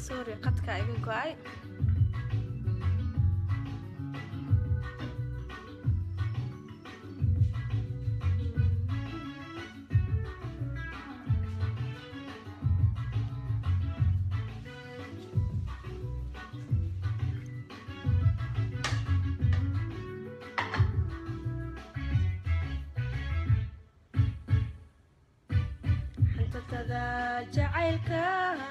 sorry qadka iga go-ay xantatada jacaylka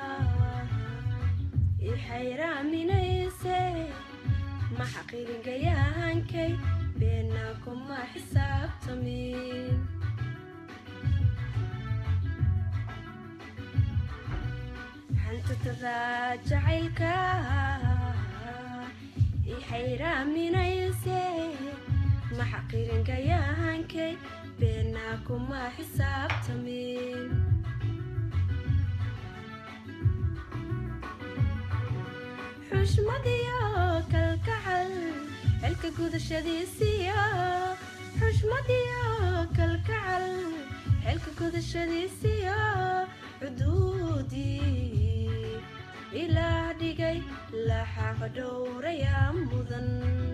i xayraaminayse ma xaqiirigayahankay beena kuma xisaabtamin xantatada jacaylka i xayraaminayse ma xaqiiringayahankay beena kuma xisaabtamin xushmadiyo kalkacal xilka gudashadiisiyo xushmadiyo kalkacal xilka gudashadiisiyo cuduudii ilaah dhigay laxaqa dhowrayaa mudan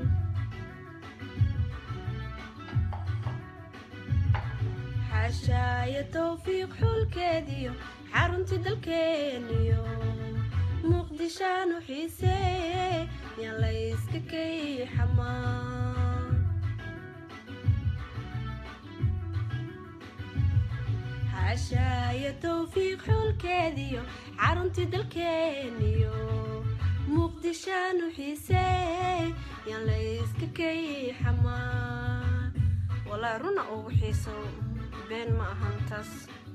xashaayo towfiiq xulkeediyo xaruntii dalkeeniyo muqdishaanu xiiseeye yaan layska kay xamaan xashaayo towfiiq xulkeediyo xaruntii dalkeeniyo muqdishaanu xiiseeye yaan layska kay xamaan walaa runa ugu xiiso been ma ahan taas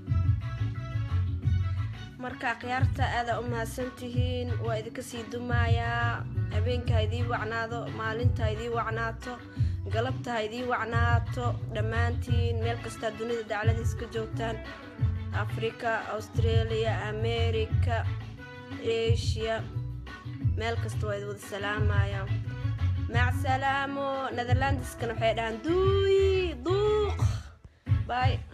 marka khiyaarta aadaa u mahadsantihiin waa idinka sii dumaayaa habeenka ha idii wacnaado maalinta ha idii wacnaato galabta ha idii wacnaato dhammaantiin meel kastaa dunida dacladiis ka joogtaan africa australia america asia meel kasta waa idi wada salaamaya mac salaamo netherlandiskana waxay dhahaan duuyi duuq باي